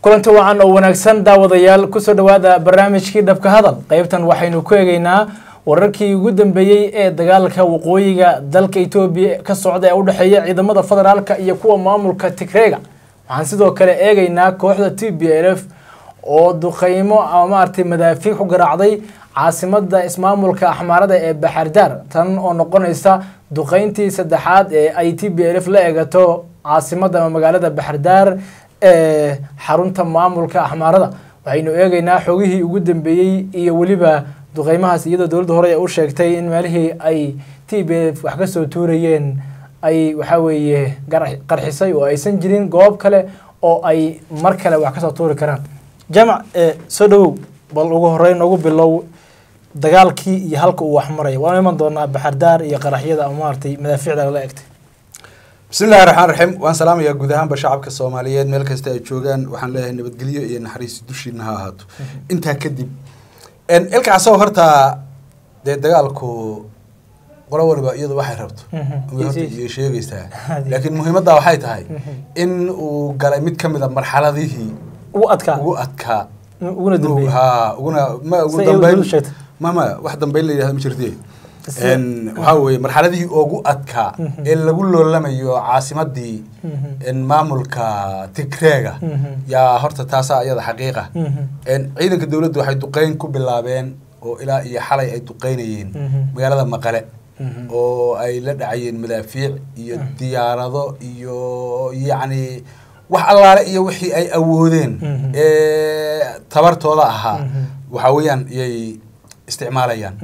kulanti wacan oo wanaagsan daawadayaal kusoo dhawaada barnaamijkii dhabka hadal qeybtan waxaynu ku eegeynaa wararkii ugu dambeeyey ee dagaalka waqooyiga dalka etoobiya ka socda ee udhexeeya ciidamada federaalka iyo kuwa maamulka tigreega waxaan sidoo kale eegeynaa kooxda t b l f oo duqeymo ama maaragtay madaafiic ku garaacday caasimada ismaamulka axmaarada ee baxardaar tan oo noqonaysa duqeyntii saddexaad ee ay t b l f la eegato caasimada ama magaalada baxardaar ee xarunta maamulka axmaarada waxaynu eegeynaa xogihii ugu dambeeyey iyo weliba duqeymahaas iyadoo dowladda hore u sheegtay in meelihii ay t b f wax kasoo tuurayeen ay waxaa weeye qarxisay oo aysan jirin goob kale oo ay mar kale wax kasoo tuuri karaan jaamac soo dhawow bal ugu horeyn noogu bilow dagaalkii iyo halka uu waxmaraya waanu iman doonaa baxardaar iyo qaraxyada ama maaragtay madaafiicda lala egtay bismillahi raxmaan raxiim waan salaamayaa guud ahaanba shacabka soomaaliyeed meel kasta ay joogaan waxaan leeyahay nabadgelyo iyo naxariis dushiina ha ahaato intaa kadib ilka asagoo horta dee dagaalku qolo waliba iyadu waxay rabto iyo sheegaysaa laakiin muhiimadda waxay tahay in uu galay mid ka mid a marxaladihii ugu adkaa ugu adkaa uguna dambeeyey ha uguna ma ugu Say ay dambeyn weli sheegtay. ma ma wax dambeyn la yidhahdo ma jirte waxaa weeye marxaladihii ugu adkaa ee lagu loolamayo caasimadii maamulka tigreega yaa horta taasaa iyada xaqiiqa ciidanka dowladdu waxay duqeyn ku bilaabeen oo ilaa iyo xalay ay duqeynayeen magaalada maqale oo ay la dhacayeen madaafiic iyo diyaarado iyo yacni wax allaale iyo wixii ay awoodeen ee tabartooda ahaa waxaa weeyaan iyay isticmaalayaan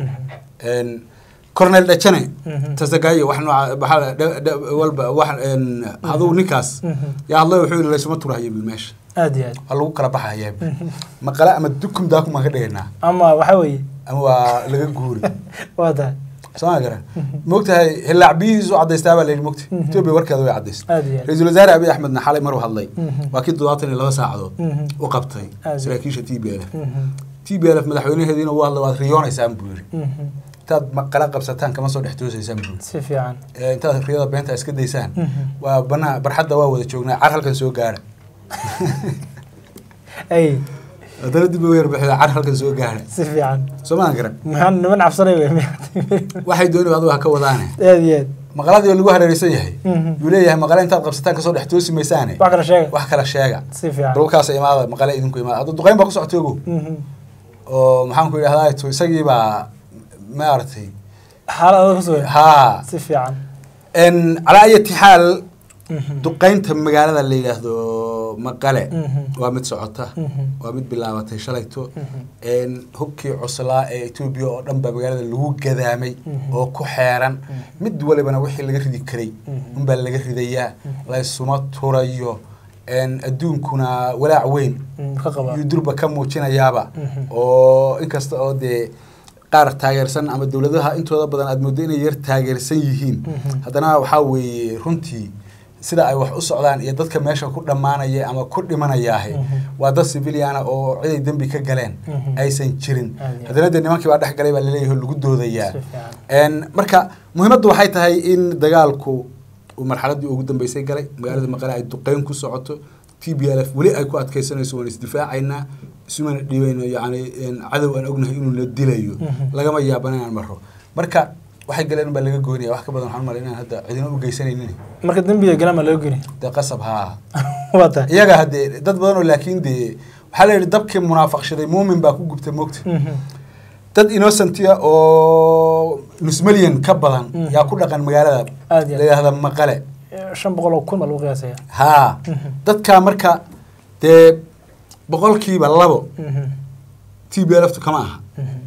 cornel dhajane tasagayo wax nooca maxaa dha- dha- walba wax adugu ninkaas yaa hadlay wuxuu yidhi laysuma turahaya bil meesha aad iyo aad waa lagu kala baxayaa bil maqale ama dukum daakum baan ka dhigaynaa ama waxaa weeye ama waa laga guuri waa tahay soo ma garan moogtahay hillaac biyihiisu cadaystaa baa layidhi mogta etoobiya warkeeda way cadays aad iyo aad ra-iisul wasaare abiy axmedna xalay maruu hadlay Mhm. waa kii toddobaatan iyo laba saacadood Mhm. u qabtay Aad. saraakiisha t b l f Mhm. t b l f madaxweynaheediina u hadlay waad riyoonaysaan buu yidhi Mhm. intaad maqala qabsataan kama soo dhex toosaysaan buu yidhi si fiican ee intaad riyada beenta iska daysaan Mhm. waa banaa barxadda waa wada joognaa car halkan soo gaara ay haddana dib u yarbaxda car halkan soo gaara si fiican soo maan garan maxaan niman cabsanay wey waxay dooni adigu ha ka wadaane aad iyo aad maqaladii oo lagu hareeraysan yahay Mhm. yuu leeyahay maqale intaad qabsataan kasoo dhex toosi maysaane wax kala sheega wax kala sheega si fiican dhulkaas imaada maqale idinku imaada hadda duqeyn baa ku socotay ogow Mhm. oo maxaan ku idhahdaa to isagii baa maaragtay xaalad adag kusugan haa si fiican n calaa ayati xaal Mhm. duqeynta magaalada la yidhaahdo maqale Mhm. waa mid socota Mhm. waa mid bilaabatay shalayto Mhm. n hubkii cuslaa ee etoobiya oo dhan baa magaalada lagu gadaamay Mhm. oo ku xeeran mid walibana wixii laga ridi karay Mhm. unbaa laga ridayaa laysuma turayo n adduunkuna walaac weyn Mm, ka qaba yuu durba ka muujinayaaba Mhm. oo inkasta oo dee qaar taageersan ama dowladaha intooda badan aad mooddo inay yar taageersan yihiin Mhm. haddana waxaa weeye runtii sida ay wax u socdaan iyo dadka meesha ku dhammaanaya ama ku dhimanayaahe Mhm. waa dad civiliana oo ciday dembi ka galeen Mhm. aysan jirin Aad iyo haddana dee nimankii baa dhex galay baa laleeyahay oo lagu doodayaa si fiican n marka muhiimaddu waxay tahay in dagaalku uu marxaladdii ugu dambeysay galay magaalada maqale ay duqeyn ku socoto t b l f weli ay ku adkeysanayso waan isdifaacaynaa isumana dhiibayno yacni cadow aan ognahay inuu na dilayo Mhm. lagama yaabana inaan maro marka waxay galeen baa laga goynaya wax ka badan waxaan malay inaan hadda cidina u geysanaynin marka dembiga galaan baa laga geni dee qasab haa waa tahay iyaga haddee dad badan oo laakiin dee waxaa la yidhi dabkii munaafaqshaday muumin baa ku gubta moogta Mhm. dad innocentia oo nus milyan ka badan Mm. yaa ku dhaqan magaalada Aad iyo aad. la yidhaahda maqale shan boqol oo kun baa lagu qiyaasaya haa Mhm. dadkaa marka dee boqolkiiba labo Mhm. t b lftu kama aha Mhm.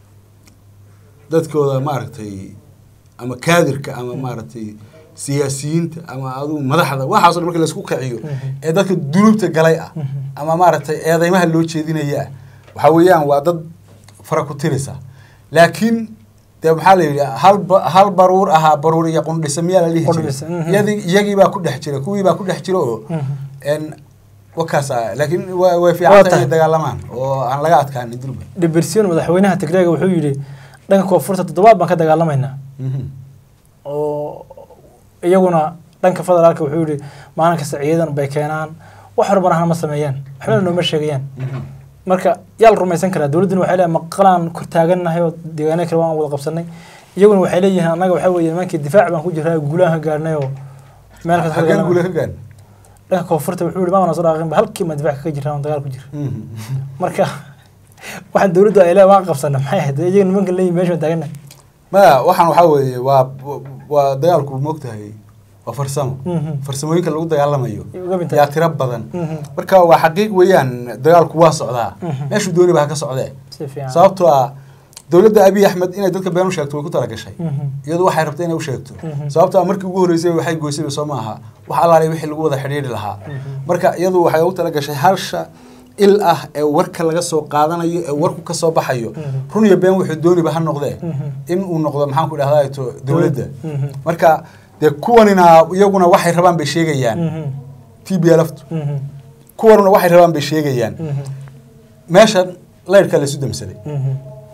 dadkooda maaragtay ama kaadirka ama maaragtay siyaasiyiinta ama adugu madaxda waxaaso dhan marka laisku kiciyo Mhm. ee dadka dunuubta galay ah Mhm. ama maaragtay eedeymaha loo jeedinaya ah waxaa weeyaan waa dad fara ku tirisa laakiin dee maxaa la yidhi hal ba- hal baruur ahaa baruur iyo qundhisa miyaa la dhihi Qundhisa, jiray mhm. iyadii iyagii baa ku dhex jira kuwii baa ku dhex jira oo Mhm. n wakaasa laakiin wa- way Waa fiican tahay tahay. inay dagaalamaan oo aan laga adkaanin durba dhibersion madaxweynaha tigreega wuxuu yidhi dhanka koonfurta toddobaad baan ka dagaalamaynaa Mhm. oo iyaguna dhanka federaalka wuxuu yidhi maalin kasta ciidan bay keenaan wax horumarahana ma sameeyaan waxbana nooma sheegayaan marka yaa la rumaysan karaa dowladduna waxay leedahay maqalaan kor taagannahay oo deegaanada kale waan wada qabsanay iyaguna waxay leeyihiin annaga waxaa weeye nimankii difaac baan ku jiraa guulahan ka gaarnay oo meel kasta halkan guule ka gaan dhanka koonfurta wuxuu yihi maana soo dhaaqinba halkii ma difaac kaga jiraan oo dagaal ku jira marka waxaan dowladdu ay leedahay waan qabsana maxay ahayd iyaga nimanka leeyihin meesha waan taagannahay maya waxaan waxaa weeye waa waa dagaalku moogtahay waa farsamo Mhm. farsamooyinka lagu dagaalamayo Uga binta- yaa tiro badan Mhm. marka waa xaqiiq weeyaan dagaalku waa socdaa Mhm. meeshuu dooniba ha ka socdee si fiican sababtoo ah dowladda abiy axmed inay dadka been u sheegto way ku talagashay Mhm. iyadu waxay rabtay inay u sheegto Mhm. sababtoo ah markii ugu horreysay waxay goysayba soo maaha wax allaale wixii lagu wada xidhiidhi lahaa marka iyadu waxay ugu talagashay halsha il ah ee warka laga soo qaadanayo ee warku ka soo baxayo Mhm. run iyo been wuxuu dooniba ha noqdee Mhm. in uu noqdo maxaan ku idhahdaa to dowladda Mhm. marka dee kuwanina iyaguna waxay rabaan bay sheegayaan Mhm. t b lftu Mhm. kuwanuna waxay rabaan bay sheegayaan Mhm. meeshan laydhka laysu damsaday Mhm.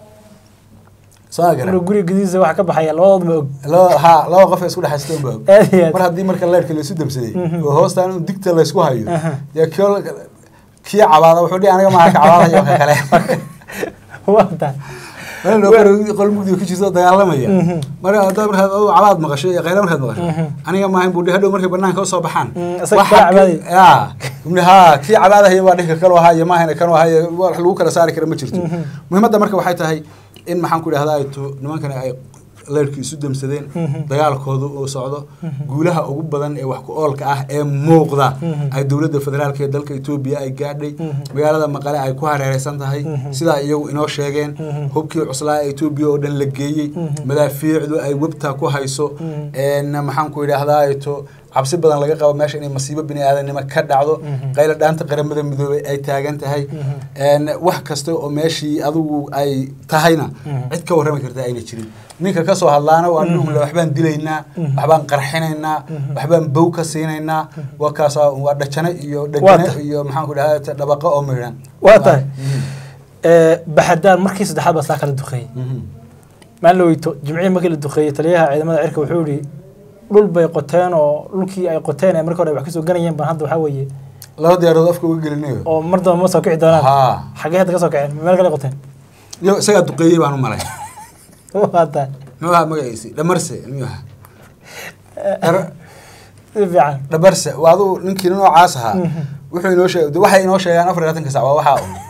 soo ma garan marka guriga gudihiisa waxa ka baxaya labadoodba og laba ha laba qof ee isku dhexaysta unba og aad iyo aad mar haddii marka laydhka laysu damsaday Mhm. oo hoostaan in digta laysku hayo Aha. dee kio kii cabaada wuxuu dhihi aniga maaha ka cabaadayo ka kale waa tahay meel loo qoro qol mugdiga ku jirto oo dagaalamaya Mhm. marka haddaad markaad adigu cabaad maqasho iyo qayla markaad maqasho Mhm. aniga maaha in buu dhihi hadhow markay banaanka usoo baxaan Mm, isaga waxa kala cabaadaya. ki- yaa ibni haa kii cabaadahaya baa dhika kanu ahaa iyo maahayna kanu ahaa iyo wax lagu kala saari kara ma jirto Mhm. muhiimadda marka waxay tahay in maxaan ku idhahdaa ay to nimankani ay leyrkii isu damsadeen Mhm. dagaalkoodu uu socdo guulaha ugu badan ee wax ku oolka ah ee muuqda Mhm. ay dowladda federaalk ee dalka etoobiya ay gaadhay Mhm. magaalada maqale ay ku hareereysan tahay Mhm. sidaa iyagu inoo sheegeen Mhm. hubkii cuslaa ee etoobiya oo dhan la geeyey Mhm. madaafiicdu ay webta ku hayso Mhm. een maxaan ku idhaahdaa to cabsi badan laga qabo meesha inay masiibo bini aadanimo ka dhacdo Mhm. qayla dhaanta qaramada midoobay ay taagan tahay Mhm. een wax kasta oo meeshii adigu ay tahayna Mhm. cid ka warrami karta ayna jirin ninka kasoo hadlaana waa nin umle waxbaan dilaynaa Mhm. waxbaan qarxinaynaa Mhm. waxbaan bow ka siinaynaa waa kaasa waa dhajane iyo Waa dhagane tahay. iyo maxaan ku idhahdaa dhabaqa oo miidhan Waa tahay. Mhm. Ee, baxadaan markii saddexaad baa saa kala duqeeyey Mhm. maalin la weyto jimcihii markii la duqeeyey taliyaha ciidamada cirka wuxuu yihi dhul bay qoteen oo dhulkii ay qoteen ee markii hore ay wax kasoo ganayeen baan hadda waxaa weeye laba diyaarood afka uga gelinayo oo mar damba ma soo kici doonaan haa xaggee hadda ka soo kaceen meel kale qoteen iyo isagaa duqeeyey baan u malay waa tahay muxuu ahaa magaciisi dhamarse miyuu ahaa Dhar- si fiican dhabarse waa aduu ninkii noocaas ahaa Mhm. wuxuu inoo sheeg waxay inoo sheegaan afar iyo labaatanka sac waa waxaa un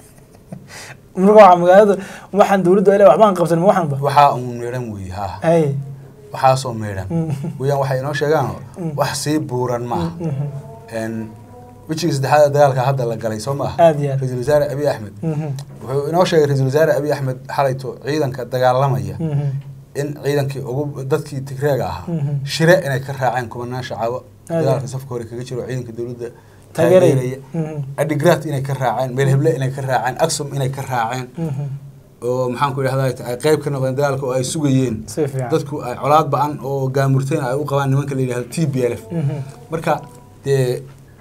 marka waxaa magaalada waxaan dowladdu ay leedahay waxbaan qabsan ma waxanba waxaa un meedhan weeye haa hay waxaasoo meedhan Mhm. weyaan waxay inoo sheegaanoo Mm. wax sii buuran ma aha Mhm. Een, wejiga saddexaad ee dagaalka hadda la galay soo ma aha Aad iyo aad. ra-iisul wasaare abiy axmed Mhm. wuxuu inoo sheegay ra-iisul wasaare abiy axmed xalayto ciidanka dagaalamaya Mhm. in ciidankii ugu dadkii tigreega ahaa Mhm. shire inay ka raaceen kumanaan shacabo Aad. dagaalka safka hore kaga jiro ciidanka dowladda Taageeraya. taageeraya Mhm. adigrat inay ka raaceen meelheble inay ka raaceen aksum inay ka raaceen Mhm. oo maxaan ku idhahdaa ay qayb ka noqdeen dagaalka oo ay sugayeen si fiican dadku ay colaad ba-an oo gaamurteen ay u qabaan nimanka la yidhahdo t b l f Mhm. marka dee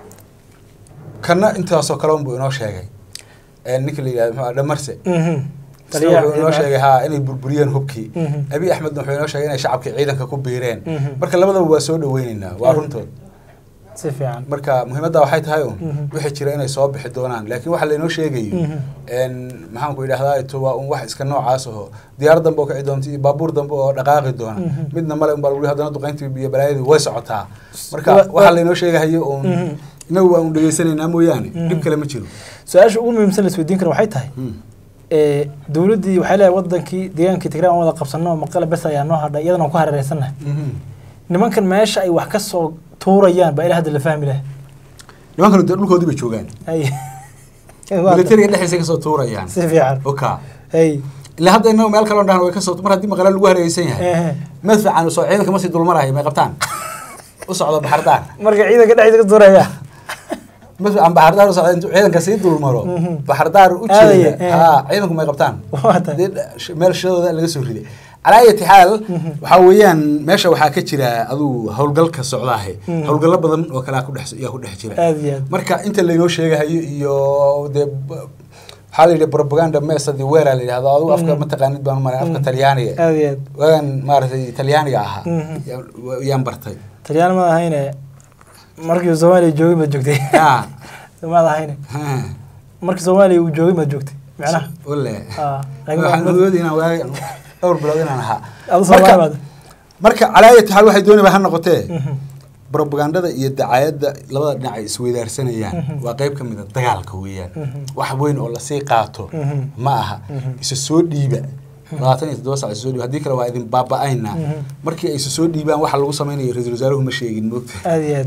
kana intaasoo kale unbuu inoo sheegay Ee, ninka la yidhahdo muxuu ahaa, dhamarse Mhm. isna Taliyaha wuxuu inoo ciidamada- sheegay haa inay burburiyeen hubkii Mhm. abiy axmedna wuxuu inoo sheegay inay shacabkii ciidanka ku biireen Mhm. marka labadaba waa soo dhaweyneynaa waa Mhm. runtood si fiican marka muhiimadda waxay tahay un Mhm. wixii jira inay soo bixi doonaan laakiin waxa laynoo sheegayo Mhm. een maxaan ku idhahdaa to waa un wax iska noocaas aho diyaar dambe oo kici doonta iyo baabuur dambe oo dhaqaaqi doona Mhm. midna male unbaa lagu haddana duqayntii iyo balaayadii way socotaa marka Wa- wa- waxaa laynoo sheegahayo un Mhm. inagu waa un dhegeysanaynaa mooyaane Mhm. dhib kale ma jiro su-aasha ugu muhiimsan la isweydiin kara waxay tahay Mm. ee, dowladdii waxay leedahay wadankii deegaankii tigray aan wada qabsano maqale bes ayaa noo hadhay iyadana waan ku hareereysannahay Mhm. nimankan meesha ay wax ka soo tuurayaan baa ilaa hadda la fahmi lahay nimankanu dee dhulkoodii bay joogaan hay militariga dhexdiisa kasoo tuurayaan si fiican oka hay ilaa hadda inagu meel kaloo dhahan way kasoo mar haddii maqale lagu hareereysan yahay ehe. madfacan soo ciidanka masii dulmarayo may qabtaan u socdo baxardaan marka ciidanka dhexdiisa ka tuuraya madfacan baxardaar u socdo intuu ciidanka sii dulmaro Mhm. baxardaar u Aadaya, jeeda eh. haa ciidanku may qabtaan waa tahay dee sh- meel shidooda laga soo riday calaa ayati xaal waxaa weeyaan meesha waxaa ka jira aduu howlgalka socdaahe Mhm. howlgallo badan oo kalea ku dhex yaa ku dhex jira aad iyo aad marka inta laynoo sheegahayo iyo dee b- waxaa la yidhi propaganda mesadi weera la yidhahdo adigu afka Mhm. mataqaanid baan maray afka Mhm. talyaaniga aad iyo aad waagan maaragtay talyaaniga ahaa Mhm. yaa- yaan bartay talyaani ma ahayne markii soomaaliya joogay maad joogtay ya maad ahayne markii soomaaliya uu joogay maad joogtay macnaha wale Ah, laakiin waxaan waa- moodi inaan waagi dhowr bilood inaan ahaa adu Marka- soomaaliya marka calaayati xaal waxay doonayba ha noqotee brobagandada iyo dacaayadda labada dhinac ay isweydaarsanayaan waa qayb ka mid a dagaalka weeyaan wax weyn oo lasii qaato ma aha isa soo dhiiba labaatan iyo toddoba sac isa soo dhiiba haddii kale waa idin baaba-aynaa markii ay isa soo dhiibaan waxa lagu samaynayo ra-iisul wasaaruhu ma sheegin moogta aad iyo aad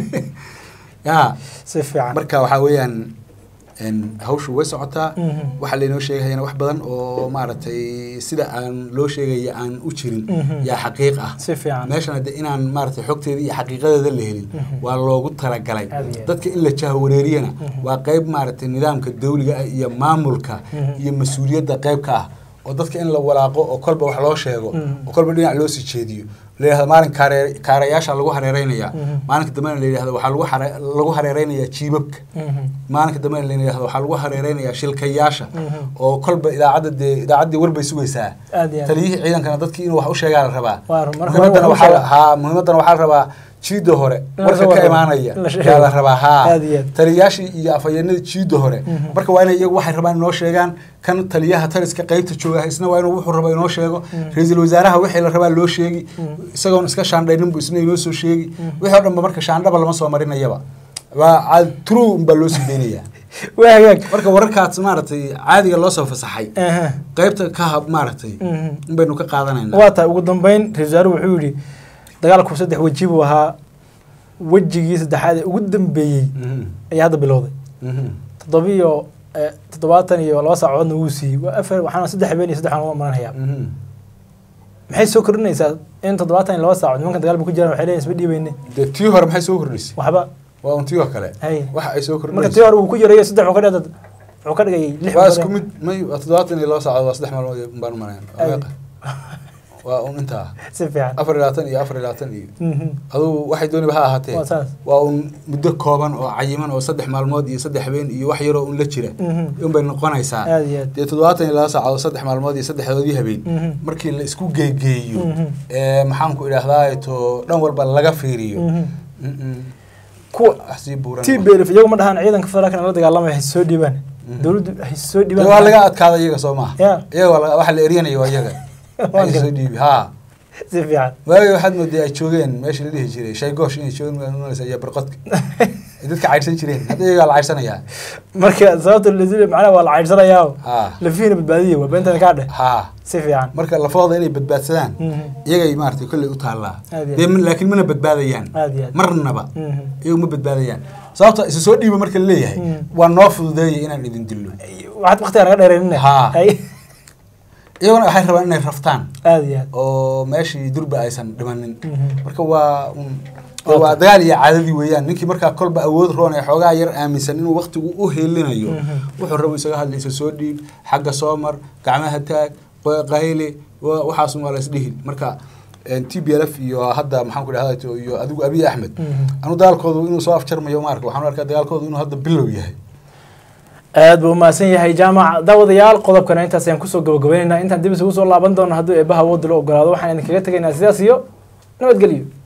ya si fiican marka waxaa weeyaan n hawshu way socotaa Mhm. waxaa laynoo sheegayana wax badan oo maaragtay sida aan loo sheegaya aan u jirin Mhm. yaa xaqiiq ah si fiican meeshan hadde inaan maaragtay xogteeda iyo xaqiiqadeeda la helin waa loogu talagalay Aad iyo aad. dadka in la jahwareeriyana waa qayb maaragtay nidaamka dawliga ah iyo maamulka Mhm. iyo mas-uuliyadda qayb ka ah oo dadka in la walaaqo oo kolba wax loo sheego Mhm. oo kolba dhinac loo sii jeediyo la yidhahdo maalin kaaree kaarayaasha lagu hareereynaya Mhm. maalinka dambena la yidhahdo waxaa lagu hare lagu hareereynayaa jiibabka Mhm. maalinka dambena la yidhahdo waxaa lagu hareereynayaa shilkayaasha Mhm. oo kolba idaacadda dee idaacaddii warbay sugaysaa aad iyo aad taliyihii ciidankana dadkii inuu wax u sheegaa la rabaa Waa run, marka muhiimadana hore waxaa wax u la- haa muhiimadana waxaa la rabaa jiida hore la warka soo ka warramo, imaanaya in la sheego. yaa la rabaa haa Aad iyo aad. taliyayaashii iyo afhayeenadii jiida hore Mhm. marka waa inay iyagu waxay rabaan inoo sheegaan kan taliyaha taliska qaybta jooga isna waa inuu wuxuu raba inoo sheego Mhm. ra-iisul wasaaraha wixii la rabaa loo sheegi Mhm. isagoon iska shaandhaynin buu isna inoo soo sheegi Mhm. wixii oo dhanba marka shaandhaba lama soo marinayaba waa caad true unbaa loo sii deynayaa waa hagaag marka wararkaas maaragtay caadiga loo soo fasaxay Aha. qaybta ka hab maaragtay Mhm. in baynu ka qaadanayna waa tahay ugu dambeyn ra-isul wasaaruhu wuxuu yidhi dagaalku saddex weji buu ahaa wejigii saddexaad ee ugu dambeeyey Mhm. ayaa hadda bilowday Mhm. toddobiyo eh, toddobaatan iyo laba saacadoodna wuu siiyey waa afar waxaana saddex habeen iyo saddex aan uga maranhayaa Mhm. maxay soo kordhinaysaa in toddobaatan iyo laba saacadood nimankan dagaal bu ku jiraan waxay leeyihin isma dhiibayne dee tii hore maxay soo kordhisay waxba waa un tii oo kale hay waxa ay soo marka tii kordhinaysa hore uu ku yarayo saddex wuxuu ka dhigay wuxuu ka dhigay lix waa bilood. isku mid may waa toddobaatan iyo laba saacadood waa saddex maalmood baan u malayn Ay. waa un intaa si fiican afar iyo labaatan iyo afar iyo labaatan iyo Mhm. adugu waxay dooniba ha ahaatee waa saas waa un muddo kooban oo cayiman oo saddex maalmood iyo saddex habeen iyo wax yaroo un la jira Mhm. un bay noqonaysaa aad iyo aad dee toddobaatan iyo laba saacadood saddex maalmood iyo saddexdoodii habeen Mhm. markii la isku geegeeyo Mhm. ee maxaanku idhaahdaa to dhan walba laga fiiriyo Mhm. Mm-mm. kuwa wax sii buuran t belf iyagu ma dhahaan ciidanka federaalka la dagaalamaya hay soo dhiibaan Mhm. dowladdu hay soo Dee dhiibaan waa laga adkaada iyaga soo maha Ya. iyaga waa la- waxa la eryanaya waa iyaga Waa Waxay soo garad. dhiibi haa si fiican waagi waxaad mooday ay joogeen meeshii la dhihi jiray shaygoosh inay joogeen waa nooleysa iyo barqodka ay dadka caydhsan jireen hadda iyagaa la caydhsanayaa marka sababta la macnaha waa la caydhsanayaa haa lafihiina badbaadiya waa beentada kaa dheh haa si fiican marka lafooda inay badbaadsadaan Mhm. iyagay maaragtay kolley u taallaa Aad iyo dee aad. min- laakiin mana badbaadayaan aad iyo aad marnaba Mhm. iyagu ma badbaadayaan sababta isa soo dhiiba marka la leeyahay Mhm. waa noo fududeeyay inaan idin dillo waxaad waqtiga naga dheereenine Haa. hay iyaguna waxay rabaan inay raftaan aad iyo aad oo meeshii durba aysan dhimanin Mhm. marka waa un Waa waa dagaal iyo caadadii weeyaan ninkii markaa kolba awood roon ee xoogaa yar aaminsan inuu waqtigu u heelinayo Mhm. wuxuu rabo isaga hadlaysa soo dhiib xagga soo mar gacmaha taag qo- qayle wa- waxaasun waa la isdhihi marka t b l f iyo hadda maxaan ku dhahda iyo adigu abiy axmed Mhm. anu dagaalkoodu inuu soo afjarmayo maarka waxaan u arkaa dagaalkoodu inuu hadda bilow yahay aad buu umahadsan yahay jaamac daawadayaal qodobkana intaas ayaan kusoo gabagabaynaynaa intaan dib isugu soo laaban doono hadduu eebbaha awoodda la ogolaado waxaan idinkaga tegaynaa sidaas iyo nabadgelyo